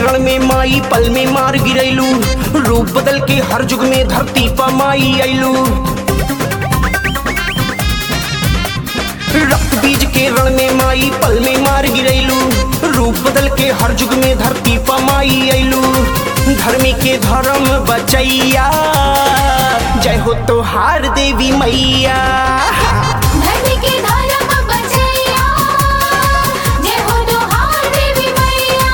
रण में माई पल में मार गिरैलू रूप बदल के हर जुग में धरती पर माई अइलू रक्त बीज के रण में माई पल में मार गिरैलू रूप बदल के हर जुग में धरती पर माई अइलू धर्मी के धर्म बचैया जय हो तोहार देवी मैया धरती के धर्म बचैया जय हो दोहार देवी मैया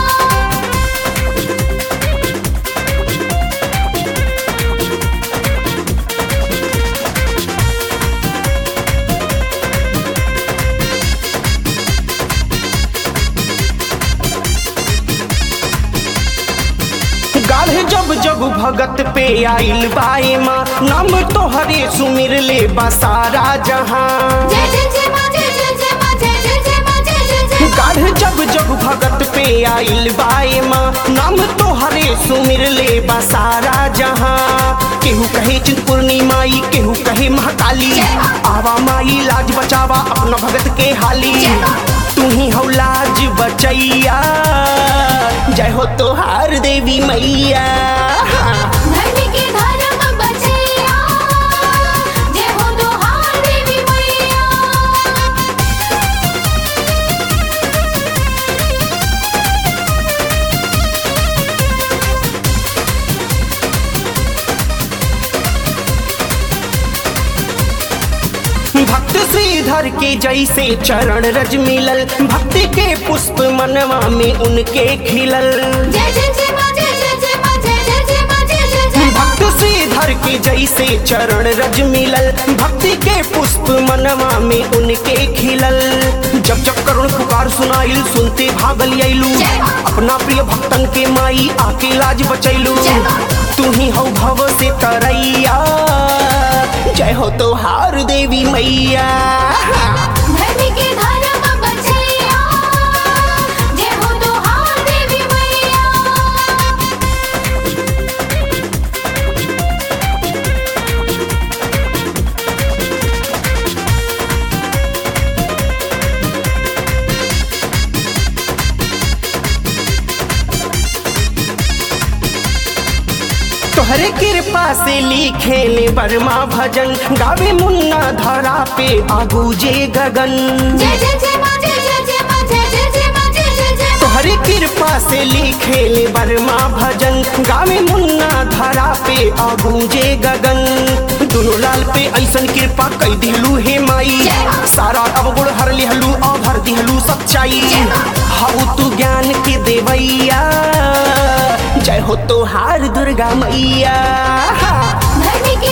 गाढ़े जब जब भगत पे आइल बाए माँ नाम तोहरे सुमिर ले बसारा जहाँ जय जय जय माँ जय जय जय माँ जय जय जय माँ जय जय जय माँ। गाढ़े जब जब भगत पे आइल बाए माँ नाम तोहरे सुमिर ले बसारा जहाँ केहू कहे चिंतपूर्णी माई केहू कहे महाकाली आवा माई लाज बचावा अपना भगत के हाली तू ही हो लाज बचैया जय हो तोहार देवी मैया धरती के धर्म बचैया जय हो दोहार देवी मैया भक्त श्रीधर के जैसे चरण रज मिलल भक्ति के पुष्प मनवा में उनके खिलल जय जय जय माँ जय जय जय माँ जय जय जय माँ जय जय जय माँ। भक्त श्रीधर के जैसे चरण रज मिलल भक्ति के पुष्प मनवा में उनके खिलल जब जब करुण पुकार सुनाइल सुनते भागल अइलू अपना प्रिय भक्तन के माई आके लाज बचैलू तू ही हो भव से तरैया जय हो तोहार देवी मैया धरती के धर्म बचैया जय हो दोहार देवी मैया तोहरे कृपा से लिखे ले बर्मा भजन गावे मुन्ना धरा पे आगू जे गगन जय जय जय माँ जय जय जय माँ जय जय जय माँ जय जय जय माँ। तोहरे कृपा से लिखे ले बर्मा भजन गावे मुन्ना धरा पे आगू जे गगन दोनों लाल पे ऐसन कृपा कई दिलू हे माई सारा अवगुण हर लिहलू और भर दिहलू सच्चाई हाउ तू ज्ञान के देवैया जय हो तोहार दुर्गा मैया धरती के